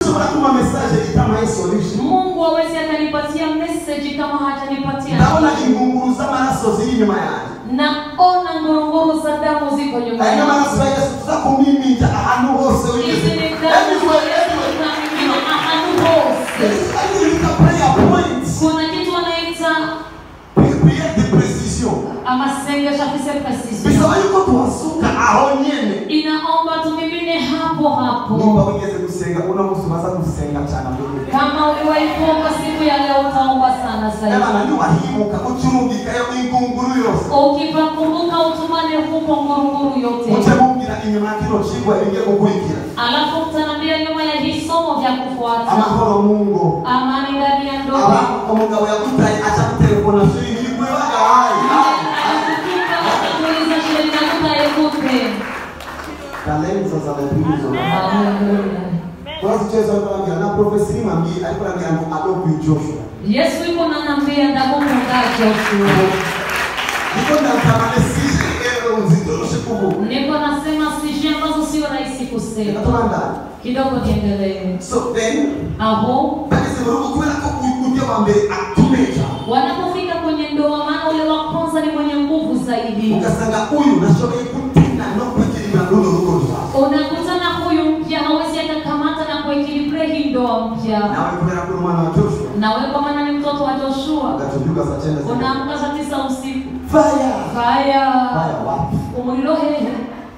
ashobora kuma message itamaye solution Mungu hawezi akanipatia message kama hatanipatia ndabona ingunguru z'amaraso ziri inyuma yanjye naona ngurunguru za damu ziko nyuma aya yangu. n'amaraso ya yesu tuza kumiminja ahantu hose Hizi wigeze ni damu za Everywhere, Yesu everywhere. zinamimina ahantu hose. I think it's a prayer point. Kuna kitu wanaita Prière de précision. amasengesho afise precision. bisaba yuko tuhasuka aho nyene Inaomba tumimine hapo nimba hapo. wigeze gusenga uno munsi umaze gusenga cyane mbere Kama uliwahi kuomba siku ya leo utaomba sana zaidi. Abana ntiwahibuka ucurungikayo ingunguru yose Ukipakumbuka utumane huko ngurunguru yote. muce mubwira inyuma ya kino cigwa ibigiye gukurikira Alafu mtaniambia nyuma ya hii somo vya kufuata. amahoro mu ngo Amani ndani ya ndoa. aba umugabo yagutaye aca gutelefona shiri nirigwebaga hayi Akifika atakuuliza sheria nakuta yekupe. kalenza za biblia Haleluya. twasicheza kwambia na profesi rimambie ariko arambia ngo adobe joshua Yesu yuko nanambia ndakukunda Joshua. niko ndatamane sije ero nzitoroshe kuvuga Niko nasema sije ambazo sio rahisi kusema. natomandana Kidogo niendelee. so then Aho bageze mu rugo kubera ko ujya wa mbere atumeja wanapofika kwenye ndoa, maana ule wa kwanza ni mwenye nguvu zaidi. ugasanga uyu nashoboye gutinda no kwigirira runo rugo rwawe Unakutana huyu mpya hawezi akakamata na kuekilibria hii ndoa mpya. nawe kubera ko uri umwana wa joshua Nawe kwa maana ni mtoto wa Joshua, ugacubyuka saa cyenda z'ijoro. unaamka saa tisa usiku, faya faya faya wapi umuriro hehe,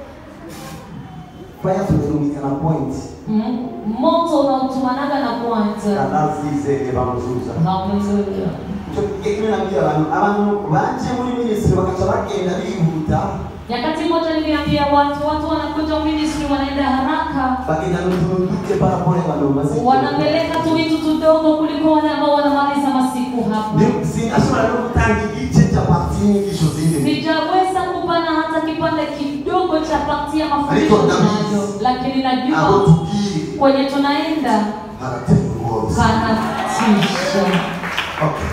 faya tumerumikana point Mm, moto unaotumanaga na kwanza. kanazizeye bamuzuza Haleluya. icyo gihe kimwe nabwiye abantu abantu baje muri minisitiri bagaca bagenda bihuta Nyakati moja niliambia watu, watu wanakuja ministry wanaenda haraka, bagenda n'utuntu duke paraporo y'abantu bamaze wanapeleka tu vitu tudogo kuliko wale ambao wanamaliza masiku hapa. Ni- sinashobora no gutanga igice cya parti y'inyigisho zindi Sijaweza kupana hata kipande kidogo cha pakti ya mafundisho Ariko ndabizi. tunayo, lakini abo najua tubwiye kwenye tunaenda haratera ubworozi panatisha. Okay.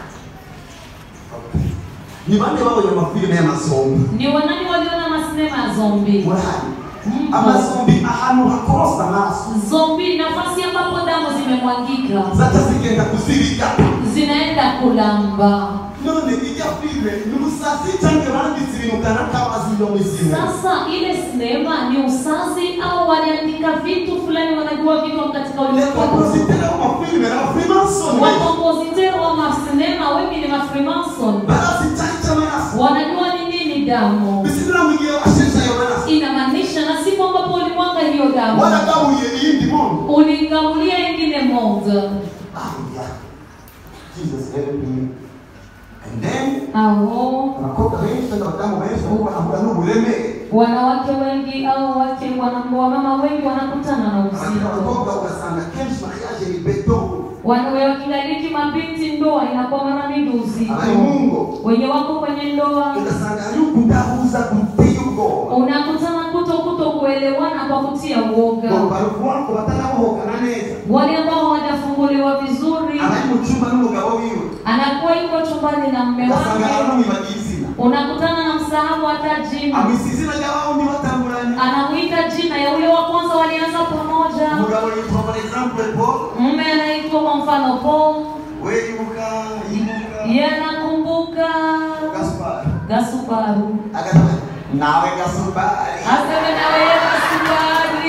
Okay. ni bande babonye amafilime y'amazombi Ni wanani waliona masinema ya zombi? murahari Mm. amazombi ahantu hakorosa amaraso Zombi, nafasi ambapo damu zimemwagika zaca zigenda kuzibigata zinaenda kulamba. none ijya filime ni ubusazi cyangwa banditse ibintu kanaka baziyo mu izina Sasa ile sinema ni usazi au waliandika vitu fulani, wanajua vitu katika le ulimwengu. compositeur w'amafilime n'abafrimason Wakompositeri wa masinema wengi ni mafrimason, barazi cyane cy'amaraso wanajua ni nini damu bisigura mu gihe washeshe ayo maraso inamaanisha, na siku ambapo ulimwaga hiyo damu waragabuye iyindi mondo uligabulia ingine moja. ah yeah jesus help me and then Aho abakobwa benshi cyangwa abadamu benshi nabo banahura n'uburemere wanawake wengi au wake wana- wamama wengi wanakutana na abandi uzito abakobwa ugasanga kenshi mariage ni beto Wanawe wakilaliki mabinti, ndoa inakuwa mara mingi uzito. abari mu ngo Wenye wako kwenye ndoa ugasanga ari ukudahuza guteye ubwoba unakutana kuto kuto kuelewana kwa kutia uoga. ngo baruvuga ko batanabohokana neza Wale ambao hawajafunguliwa vizuri, abari mu cyumba n'umugabo wiwe anakuwa yuko chumbani na mme ugasanga wake, aramwibagiye izina unakutana na msahau hata jina, amwise izina ry'abawundi batanguranye anamwita jina ya ule wa kwanza walianza pamoja. umugabo yitwa for example paul Mume anaitwa kwa mfano Paul, we yibuka yibuka yeye anakumbuka gaspar Gasubaru, agatanga nawe gasupari aseme na wewe Gasubari.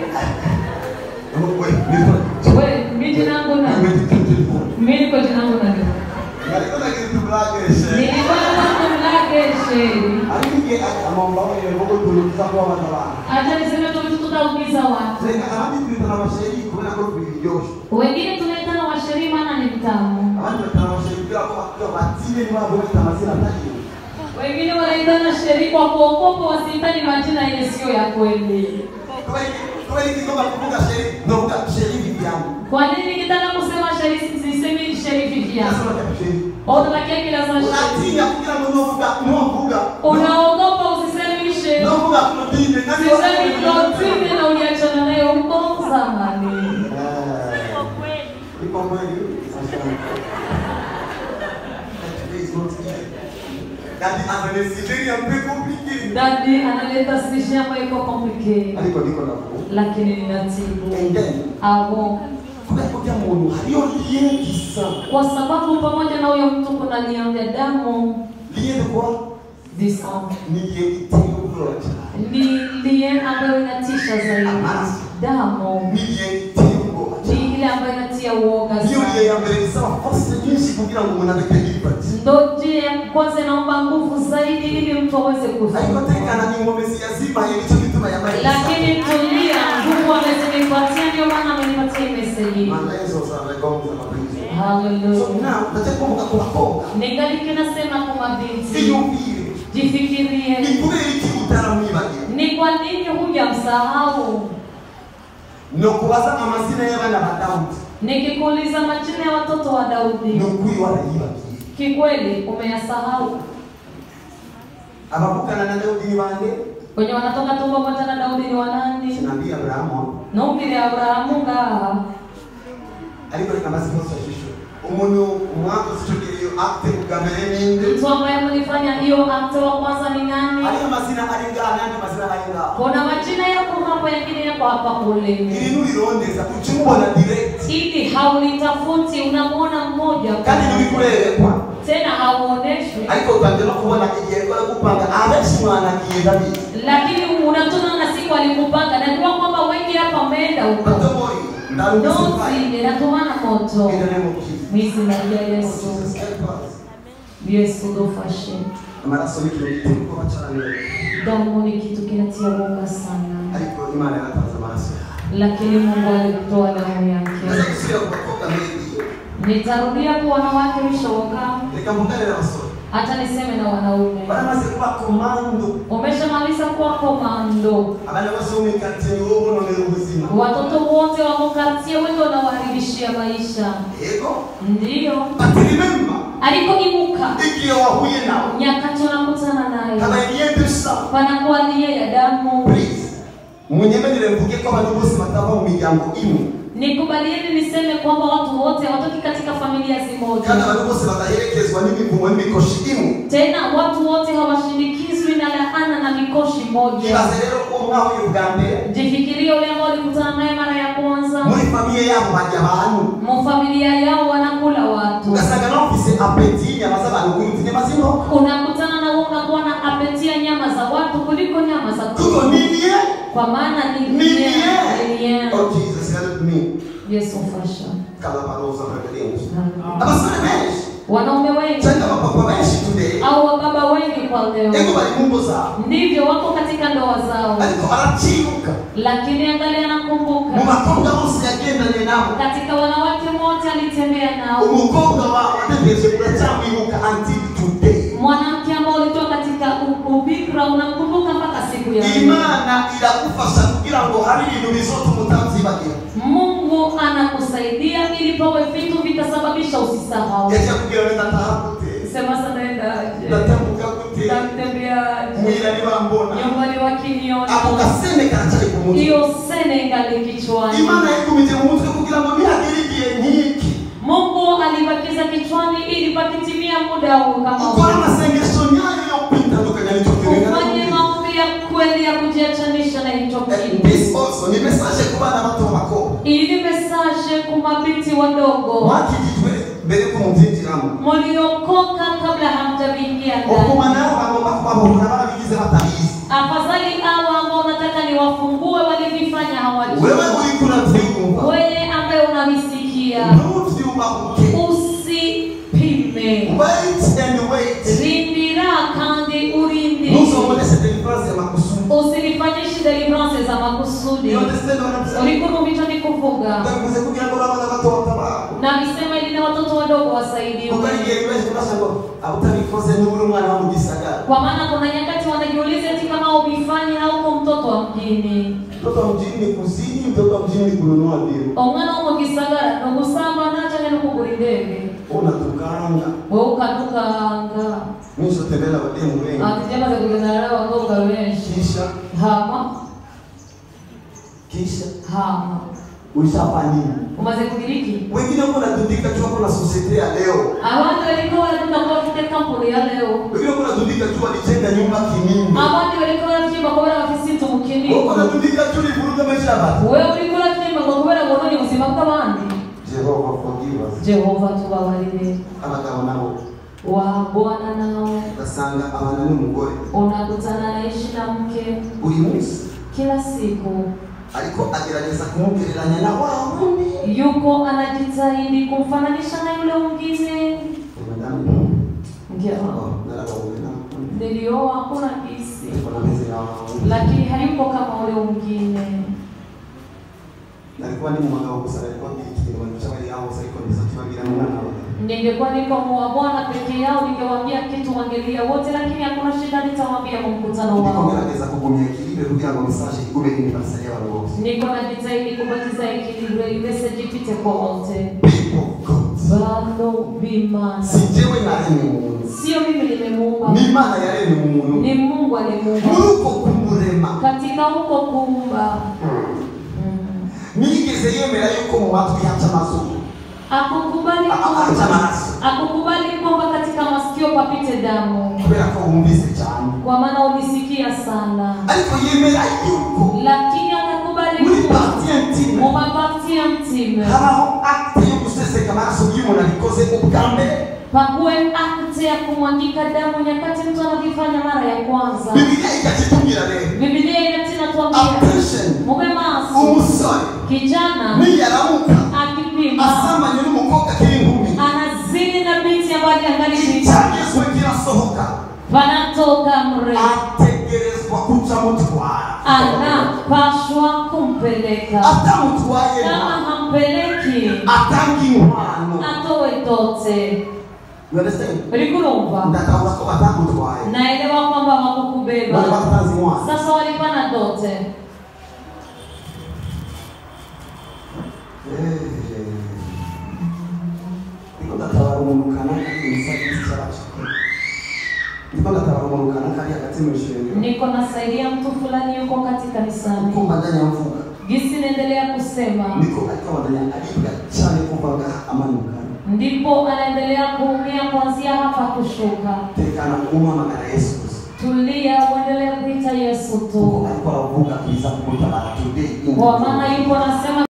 we nitwa We, mimi jina langu we nani? nitwa Mimi niko jina langu nani? ariko nagira tublageshe Nilikuwa na mlake sheri. ariko igihe amamba we ngo turuza kwa abantu abantu Acha niseme tu vitu tutaumiza watu. reka abandi twitana abasheri kubera ko biryoshe Wengine tunaitana washeri maana ni vitamu. abandi batana abasheri kubera ko bakira batine niba bafite amazina atagira Wengine wanaitana sheri kwa kuogopa wasihitaji majina yenye sio ya kweli. kubera iki ngomba kuvuga sheri ndovuga sheri viviane Kwa nini nikitaka kusema sheri sisemi sheri Vivian? nasema sheri Unabakia kila saa sheri. unatinya kugira ngo novuga novuga Unaogopa usisemi sheri. novuga Claudine nani Sisemi Claudine na uliachana naye huko zamani. Iko kweli Today is not easy. That is an very un peu compliqué. Dadi analeta sisi ambayo iko complicated. Ariko niko navuga lakini ninatibu and then abo kubera ko ujya muntu hariyo liye gisa kwa sababu pamoja na huyo mtu kuna nia ya damu liye de quoi disa ni liye iteye ubwoba cyane ni lie ambayo inatisha zaidi damu ni liye iteye ubwoba cyane ni ile ambayo inatia uoga niyo liye sana ya mbere isaba force nyinshi kugira ngo umuntu abeke liberty ndo njia ya kwanza inaomba nguvu zaidi ili mtu aweze ariko kufa tekana ni inkomezi yazimaye nicyo gituma yambaye lakini tulia nguvu amezinipatia ndio maana amenipatia hii meseji Mana Yesu azabagonza mapenzi so haleluya now ndatekumbuka ku bakobwa ningali kinasema kwa mabinti iyumvire jifikirie ni kubera iki utaramwibagira ni kwa nini hujamsahau ni ukubaza amazina y'abana ba dawudi nikikuuliza majina ya watoto wa ni daudi ukuri warayibagiye kikweli umeyasahau abavugana na dawudi ni bande wenye wanatoka tumbo moja na daudi ni wanani sinambia aburahamu nubwire aburahamu ngaha ariko reka maze ikibazo cy'ishusho umuntu mwakoze icyo gihe iyo akite bwa mbere ninde mtu ambaye mlifanya hiyo akte wa kwanza ni nani ariyo mazina ari ngaha n'andi mazina ari ngaha kuna majina yako hapa yengine yako hapa kule iri nurirondeza uca umubona direct ili haulitafuti unamwona mmoja kandi ntibikurerekwa tena hauoneshwi ariko utangiye no kubona igihe kora gupanga abenshi mwanagiye ndabizi lakini unatona na siku alikupanga najua kwamba wengi hapa wameenda huko batomori ndarumisifaye ndozi inatumana moto in the name of Jesus mwizina rya Oh, yesu Jesus help us yesu dufashe amaraso ni ikintu giteye ubwoba cyane damu ni kitu kinatia woga sana ariko imana yaratanze amaraso yawe lakini mungu alitoa damu maze yake gusubira ku bakobwa mbere nitarudia kwa wanawake vishoka reka mvugane n'abasore hata niseme na wanaume baramaze kuba komando umeshamaliza kuwa komando abana bose bo mu ikaritsiye ni wowe ubononera ubuzima watoto wote wako kartie wengi wanawaharibishia maisha yego ndiyo ati remember aliko ibuka igihe wahuye nawe nyakati unakutana naye habaye dusa panakuwa lie ya damu please munyemerere mvuge ko abantu bose batava mu miryango imwe nikubalieni niseme kwamba watu wote hawatoki katika familia kandi zimoja abantu bose badaherekezwa n'imivumo n'imikoshi imwe tena watu wote hawashindikizwi na laana na mikoshi moja ibaze rero ko mwahuye ubwa mbere jifikirie ule ambao ulikutana naye mara ya kwanza muri famiye yabo bajya abantu mu familia yao wanakula watu ugasanga nawe ufise apeti y'inyama z'abantu kuruta inyama z'inkoko unakutana na wewe unakuwa na apetia nyama za watu kuliko nyama za kuko kuku niye kwa maana ni niye niye oh jesus help me yesu fasha kalabaroza preferenze abasore benshi wanaume wengi cyangwa abapapa benshi today au wababa wengi kwa ego leo bari mu ngo zabo ndivyo wako katika ndoa zao ariko aracibuka lakini angalia mu nakumbuka bakobwa bose yagendanye nabo katika wanawake wote alitembea nao umukobwa wawe ategereje uracyamwibuka until today mwanamke ambao ulitoka katika u- ubikra unamkumbuka mpaka siku ya leo. imana iragufasha kugira ngo hari ibintu bizotuma utabyibagira mungu anakusaidia ili pawe vitu vitasababisha usisahau yagiye kubwira wenda ataha gute sema sanaendaje ndatambuka gute natembeaje mwira nibambona nyumbani ako wakiniona gasene karacyari ku mutwe hiyo sene ingali kichwani imana yayikumije mu mutwe kugira ngo nihagere igihe nk'iki mungu alibakiza kichwani ili pakitimia muda huu kama ukora huu amasengesho nyayo yo kwitandukanya n'icyo ufanye maombi ya kweli ya kujiachanisha na hicho kitu this also ni message ku bana bato b'abakobwa ili mesaje ku mabinti wadogo mwakijijwe mbere ko mubyinjiramo muliokoka kabla hamjaingia ndani ukuma nabo bagomba kubahura barabigize batabizi afadhali hawa ambao nataka niwafungue walivifanya hawajui wewe uriko urabyumva wewe ambaye unavisikia ntubyubahuke usipime wait and wait rindira kandi urindi ntuzomboneshe deliverance ya makusudi usilifanyishe deliverance za makusudi you understand what I'm saying ulikurumbicho ni kuvuga ndavuze kugira ngo abana bato batabara na visema ili na watoto wadogo wasaidiwe kuko ari igihe bibaje kubasha ngo utabikoze niba uri umwana wo mu gisagara kwa maana kuna nyakati wanajiuliza eti kama ubifanye hauko mtoto wa mjini mtoto wa mjini ni kuzini mtoto wa mjini ni kununua ndio omwana wo mu gisagara nogusamba nacanye nokugura indege unatukanga wewe ukadukanga mwisho tembela bademu wengi ati byamaze kugenda rero abakobwa benshi kisha hama kisha hama Ulishafanya nini? umaze kudiriki Wengine wako wanadundika tu hapo na society ya leo. abandi bariko baravuga bafite kampuni ya leo Wengine wako wanadundika tu walijenga nyumba kinini. abandi bariko baravyimba kubera bafise inzu mu Wako kinini wanadundika tu livuruga maisha ya watu. wewe uriko uravyimba ngo kubera bononye ubuzima bw'abandi Jehova forgive us. jehova tubabarire Abagabo nabo wa bwana nao ugasanga abana n'umugore unakutana naishi na mke buri munsi kila siku ariko agerageza kumugereranya na wa wundi. yuko anajitahidi kumfananisha na yule mwingine Madamu, mke wangu oh, narababonye na nilioa hakuna kisi ariko nameze nka wa wundi. lakini hayuko kama ule mwingine Nalikuwa ni mumagabo gusa nalikuwa mbiri ikintu cy'abari aho gusa ariko ndiza kibabwira n'umwana wawe. ningekuwa niko wa bwana peke yao ningewaambia kitu wangelia wote lakini hakuna shida nitawaambia mu mkutano Ndiko wao ngerageza kugumya ekilibre kugira ngo message igume universal y'abantu bose. niko najitahidi kubatiza ekilibre message ipite kwa wote People of God. bado bimana Si jewe naremye umuntu. sio mimi nimemuumba Ni Imana yaremye umuntu. ni mungu alimuumba Muri uko kumurema katika huko kuumba nigeze yemera yuko mu matwi haca amazuru akukubali haca kwamba amaraso akukubali kwamba katika masikio papite damu kubera ko wumvise cyane kwa maana ulisikia sana ariko yemera yuko lakini akakubali muri kuwa parti intime mumapati ya mtime habaho acte yo guseseka amaraso iyo umuntu abikoze ubwa mbere pakuwe akte ya kumwangika damu nyakati mtu anavifanya mara ya kwanza bibiliya ikakitubwira rero bibilia inatinatuambia attention mume maso umusore kijana niyaramuka akipima asamanye n'umukobwa akiri inkumi anazini na binti ambayo angali binti icyagezwe kirasohoka panatoka mre ategerezwa kuca mutwara anapashwa kumpeleka atamutwaye kama hampeleki atanga inkwano atowe tote You understand? ulikurumva ndakabura ko batamutwaye naelewa kwamba none wakukubeba batatanze inkwano sasa walipana dote ndiko ndatabara umuntu kanaka imisatsi cyacu ndiko ndatabara umuntu kanaka ari hagati mu ishengero niko nasaidia mtu fulani yuko katika kanisani kumva ndanya mvuga gisi naendelea kusema ndiko ariko abandanya aribwa cyane kuvaga amanuka ndipo anaendelea kuumia kuanzia hapa kushuka tekana umuhamagara yesu gusa tulia uendelee kuita yesu kuko tu ariko aravuga biza kumutabara today in the kwa maana yupo anasema